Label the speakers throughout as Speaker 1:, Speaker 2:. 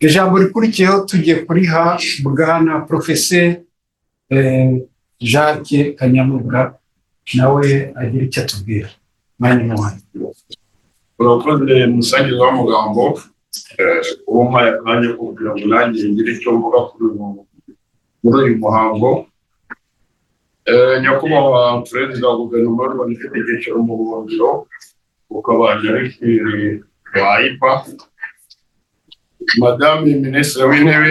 Speaker 1: ijambo rikurikiyeho tujye kuriha bwana porofese jacques kanyamuga nawe agira icyo atubwira mwanya muhanda
Speaker 2: urakoze umusangiza w'amagambo uwo mpaye akanya ko kugira ngo nanjye ngire icyo mvuga muri uyu muhango nyakubahwa perezida wa guverinoma y'u rwanda ufite icyicaro mu buhungiro ukaba direkiteri wa ipa madame minisitiri w'intebe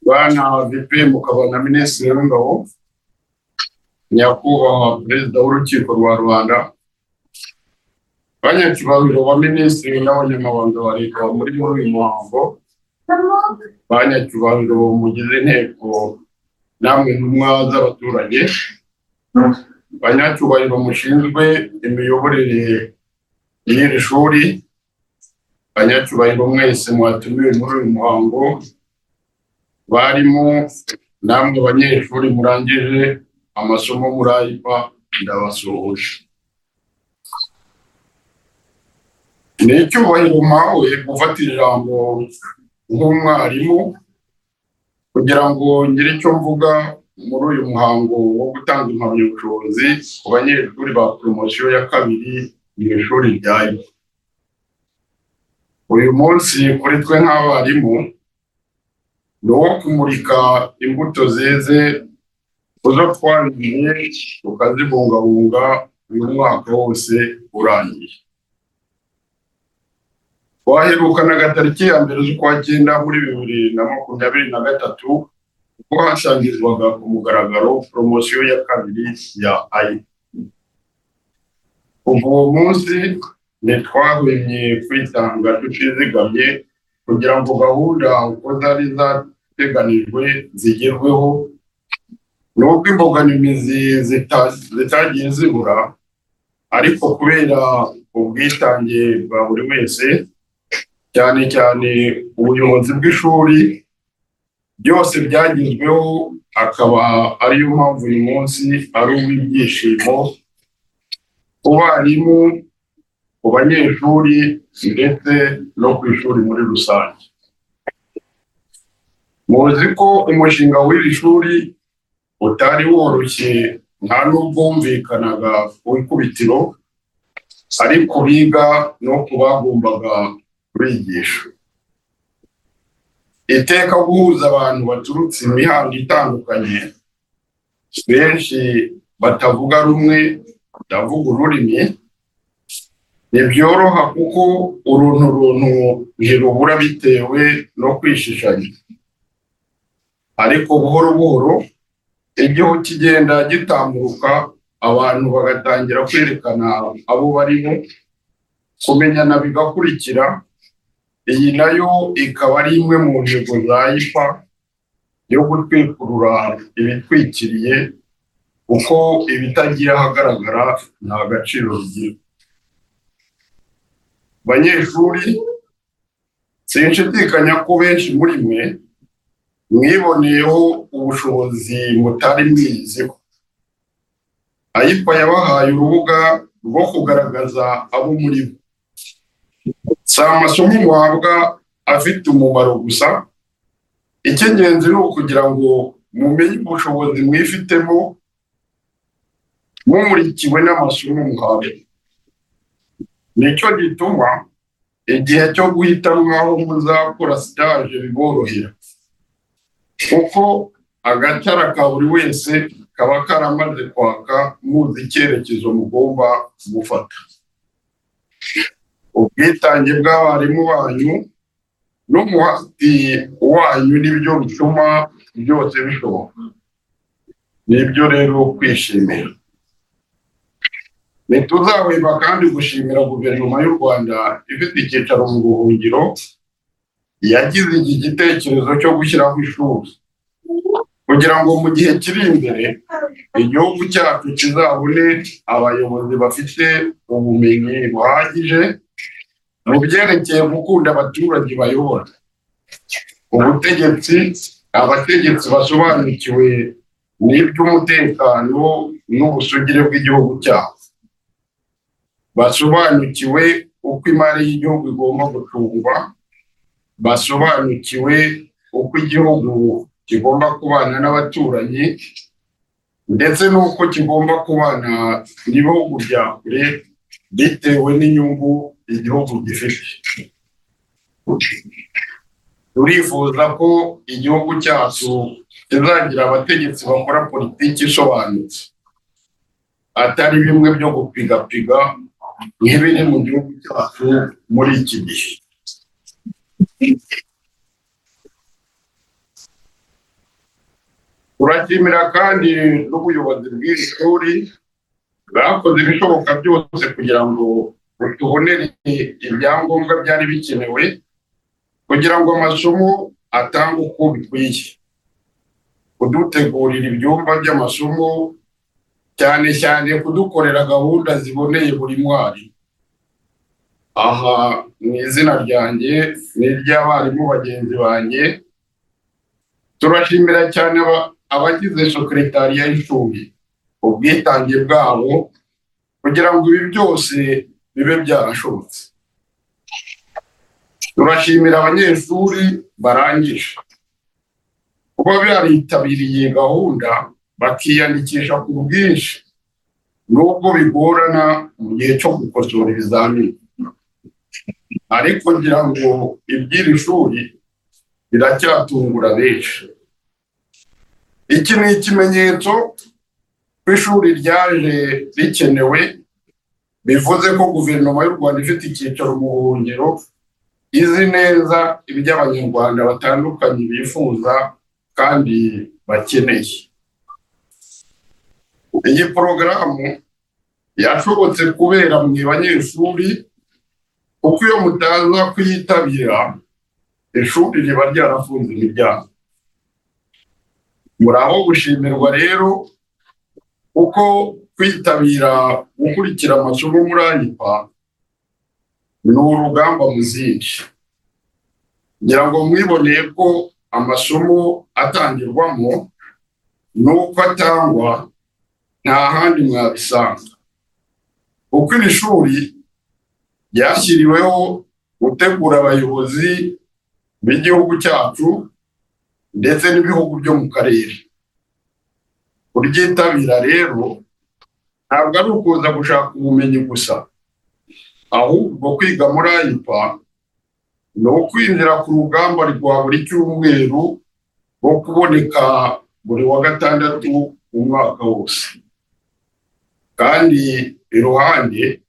Speaker 2: bwana vipe mukaba na minisitiri w'ingabo nyakubahwa perezida w'urukiko rwa rwanda banyacyubahiro ba minisitiri n'abanyamabanga ba leta muri muri uyu muhango banyacyubahiro mugize inteko namwe ntumwa z'abaturage banyacyubahiro mushinzwe imiyoborere y'iri shuri banyacyubahiro mwese mwatumiwe muri uyu muhango barimo namwe abanyeshuri murangije amasomo muri ayipa ndabasuhuje ni icyubahiro mpawe gufata ijambo nk'umwarimu kugira ngo ngire icyo mvuga muri uyu muhango wo gutanga impamyabushobozi ku banyeshuri ba poromosiyo ya kabiri mu ishuri ryayo uyu munsi kuri twe nk'abarimu ni uwo kumurika imbuto zeze uzo twarindiye tukazibungabunga uyu mwaka wose urangiye waherukanaga tariki ya mbere z'ukwa cyenda muri bibiri na makumyabiri na gatatu ubwo hasangizwaga ku mugaragaro poromosiyo ya kabiri ya ayi kuva uwo munsi ntitwahwemye kwitanga tutizigamye kugira ngo gahunda uko zari zateganijwe zigerweho nubwo imbogamizi zitagiye zibura ariko kubera ubwitange bwa buri wese cyane cyane ubuyobozi bw'ishuri byose byagezweho akaba ariyo mpamvu uyu munsi ari uw'ibyishimo ku barimu ku banyeshuri ndetse no ku ishuri muri rusange muzi ko umushinga w'iri shuri utari woroshye nta n'ubwumvikanaga ku ikubitiro ariko biga no ku bagombaga bigisha iteka guhuza abantu baturutse imihanda itandukanye benshi batavuga rumwe batavuga ururimi ntibyoroha kuko uruntu runtu ntirubura bitewe no kwishishanya ariko buhoro buhoro igihugu kigenda gitambuka abantu bagatangira kwerekana abo barimo kumenyana bigakurikira iyi nayo ikaba ari imwe mu ntego za ipa yo gutwikurura ibitwikiriye kuko ibitagiye ahagaragara nta gaciro bigira banyeshuri sinshidikanya ko benshi muri mwe mwiboneyeho ubushobozi mutari mwiziho ayipa yabahaye urubuga rwo kugaragaza abo muri bo si amasomo muhabwa afite umumaro gusa icy'ingenzi ni ukugira ngo mumenye ubushobozi mwifitemo mumurikiwe n'amasomo muhabwa nicyo gituma igihe cyo guhitamo aho muzakora sitaje biborohera kuko agacara ka buri wese kaba karamaze kwaka muzi icyerekezo mugomba gufata ubwitange bw'abarimu banyu n'umuhati wanyu nibyo bituma byose bishoboka nibyo rero kwishimira ntituzahwema kandi gushimira guverinoma y'u rwanda ifite icyicaro mu buhungiro yagize iki gitekerezo cyo gushyiraho ishuri kugira ngo mu gihe kiri imbere igihugu cyacu kizabone abayobozi bafite ubumenyi buhagije mu byerekeye gukunda abaturage bayobora ubutegetsi abategetsi basobanukiwe n'iby'umutekano n'ubusugire bw'igihugu cyabo basobanukiwe uko imari y'igihugu igomba gucungwa basobanukiwe uko igihugu kigomba kubana n'abaturanyi ndetse n'uko kigomba kubana n'ibihugu bya kure bitewe n'inyungu igihugu gifite turifuza ko igihugu cyacu kizagira abategetsi bakora politiki isobanutse atari bimwe byo gupigapiga nk'ibiri mu gihugu cyacu muri iki gihe turashimira kandi n'ubuyobozi bw'iri shuri bwakoze ibishoboka byose kugira ngo tubonere ibyangombwa byari bikenewe kugira ngo amasomo atange uko bikwiye kudutegurira ibyumba by'amasomo cyane cyane kudukorera gahunda ziboneye buri mwari aha mu izina ryanjye n'iry'abarimu bagenzi banjye turashimira cyane aba- abagize sekeretariya y'ishuri ubwitange bwabo kugira ngo ibi byose bibe byarashobotse turashimira abanyeshuri barangije kuba baritabiriye gahunda bakiyandikisha ku bwinshi nubwo bigorana mu gihe cyo gukosora ibizamini ariko ngira ngo iby'iri shuri biracyatungura benshi iki ni ikimenyetso ko ishuri ryaje rikenewe bivuze ko guverinoma y'u rwanda ifite icyicaro mu buhungiro izi neza ibyo abanyarwanda batandukanye bifuza kandi bakeneye iyi porogaramu yashobotse kubera mwe banyeshuri kuko iyo mutaza kuyitabira ishuri riba ryarafunze imiryango muri aho gushimirwa rero kuko kwitabira gukurikira amasomo muri ayipa ni urugamba muzindi ngira ngo mwiboneye ko amasomo atangirwamo n'uko atangwa nta handi mwabisanga kuko iri shuri ryashyiriweho gutegura abayobozi b'igihugu cyacu ndetse n'ibihugu byo mu karere kuryitabira rero ntabwo ari ukuza gushaka ubumenyi gusa ahubwo kwiga muri ayipa ni ukwinjira ku rugamba rwa buri cyumweru rwo kuboneka buri wa gatandatu mu mwaka wose kandi iruhande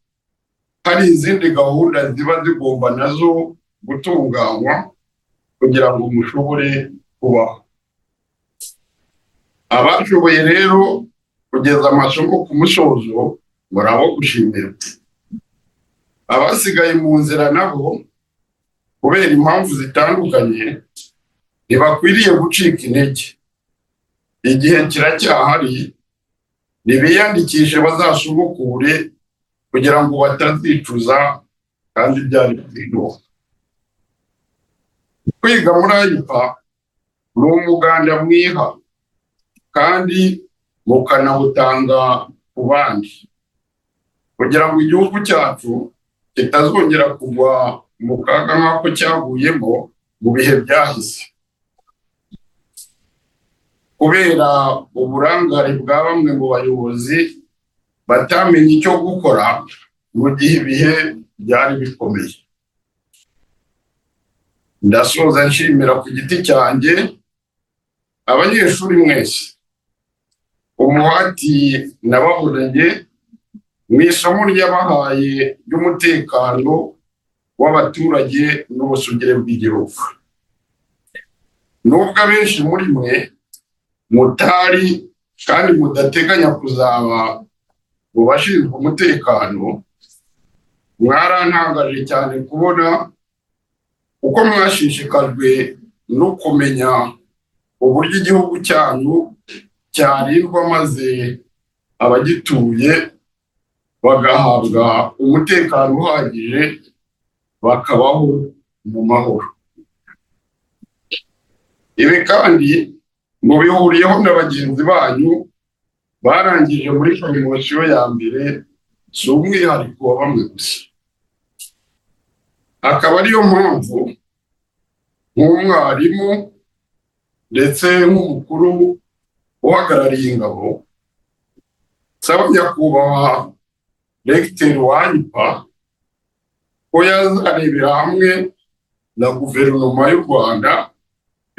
Speaker 2: hari izindi gahunda ziba zigomba nazo gutunganywa kugira ngo mushobore kubaho abashoboye rero kugeza amasomo ku musozo muri abo gushimirwa abasigaye mu nzira nabo kubera impamvu zitandukanye ntibakwiriye gucika intege igihe kiracyahari ntibiyandikishe bazasubukure kugira ngo batazicuza kandi byari byiza kwiga muri ayipa ni umuganda mwiha kandi mukanawutanga ku bandi kugira ngo igihugu cyacu kitazongera kugwa mu kaga nk'ako cyaguyemo mu bihe byahise kubera uburangare bwa bamwe mu bayobozi batamenye icyo gukora mu gihe ibihe byari bikomeye ndasoza nshimira ku giti cyanjye abanyeshuri mwese umuhati nababonanye mu isomo ryabahaye ry'umutekano w'abaturage n'ubusugire bw'igihugu nubwo abenshi muri mwe mutari kandi mudateganya kuzaba mu bashinzwe umutekano mwarantangaje cyane kubona uko mwashishikajwe no kumenya uburyo igihugu cyanyu cyarindwa maze abagituye bagahabwa umutekano uhagije bakabaho mu mahoro ibi kandi mubihuriyeho na bagenzi banyu barangije muri poromosiyo ya mbere si umwihariko wa bamwe gusa akaba ariyo mpamvu nk'umwarimu ndetse nk'umukuru uhagarariye ingabo nsaba nyakubahwa regiteri wanyipa ko yazarebera hamwe na guverinoma y'u rwanda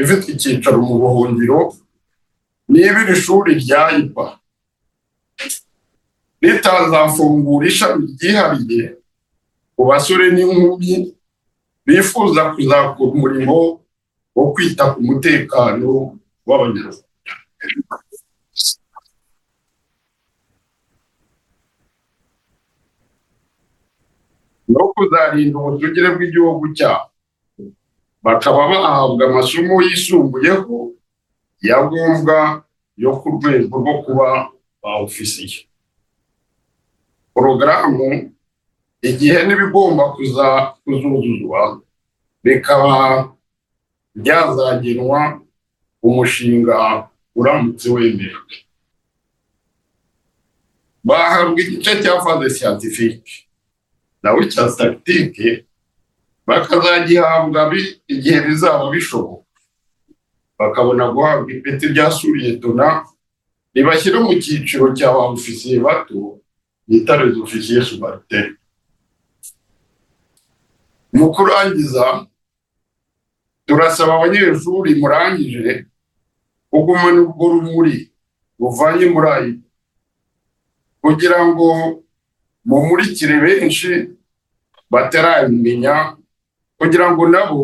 Speaker 2: ifite icyicaro mu buhungiro niba iri shuri rya yipa ritazafungura ishami ryihariye ku basore n'inkumi bifuza kuzakora umurimo wo kwita ku mutekano w'abanyarwanda no kuzarinda ubutugire bw'igihugu cyabo bakaba bahabwa amasomo yisumbuyeho ya ngombwa yo ku rwego rwo kuba ba ofisiye porogaramu igihe n'ibigomba kuza kuzuzuzwa bikaba byazagenwa umushinga uramutse wemejwe bahabwa igice cya faze siyantifike nawe cya sitatike bakazagihabwa bi- igihe bizaba bishoboka bakabona guhabwa ipeti rya suriyetona ribashyira mu cyiciro cya ba ofisiye bato bita les ofisiye subariteri mu kurangiza turasaba abanyeshuri murangije kugumana urwo rumuri ruvanye muri ayi kugira ngo mumurikire benshi batarabimenya kugira ngo nabo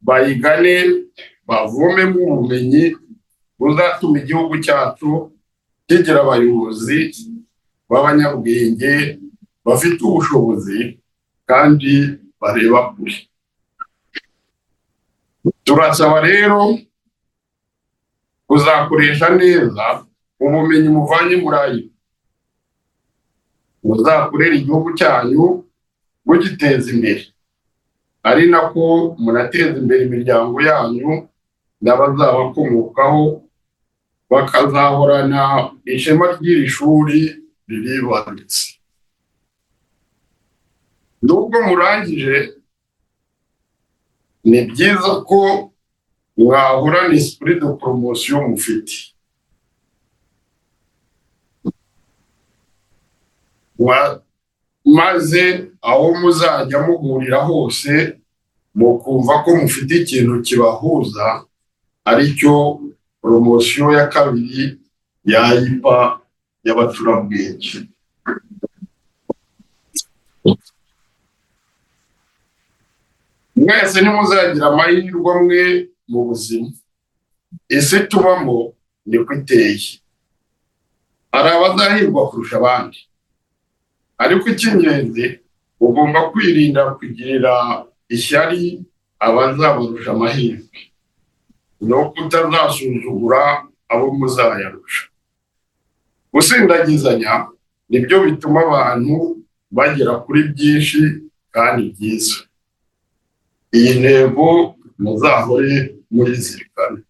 Speaker 2: bayigane bavomemo ubumenyi buzatuma igihugu cyacu kigira abayobozi b'abanyabwenge bafite ubushobozi kandi bareba kure turasaba rero kuzakoresha neza ubumenyi muvanye muri ayo muzakorera igihugu cyanyu mugiteza imbere ari nako munateza imbere imiryango yanyu n'abazabakomokaho bakazahorana ishema ry'iri shuri riribarutse nubwo murangije ni byiza ko mwahorana esprit de promotion mufite Mwa- maze aho muzajya muhurira hose mukumva ko mufite ikintu kibahuza aricyo poromosiyo ya kabiri ya ipa y'abacurabwenge mwese ntimuzagira amahirwe amwe mu buzima isi tubamo niko iteye hari abazahirwa kurusha abandi ariko icy'ingenzi ugomba kwirinda kugirira ishyari abazabarusha amahirwe no kutazasuzugura abo muzayarusha gusindagizanya nibyo bituma abantu bagera kuri byinshi kandi byiza iyi ntego muzahore murizirikane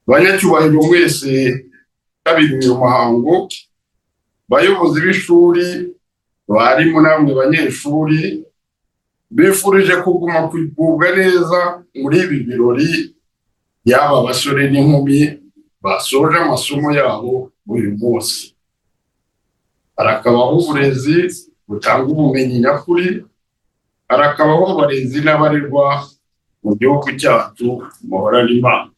Speaker 2: banyacyubahiro mwese bitabiriye uyu muhango bayobozi b'ishuri barimu namwe banyeshuri bifurije kuguma kugubwa neza muri ibi birori yaba abasore n'inkumi basoje amasomo yabo buri munsi harakabaho uburezi butanga ubumenyi nyakuri harakabaho abarezi n'abarerwa mu gihugu cyacu muhorana imana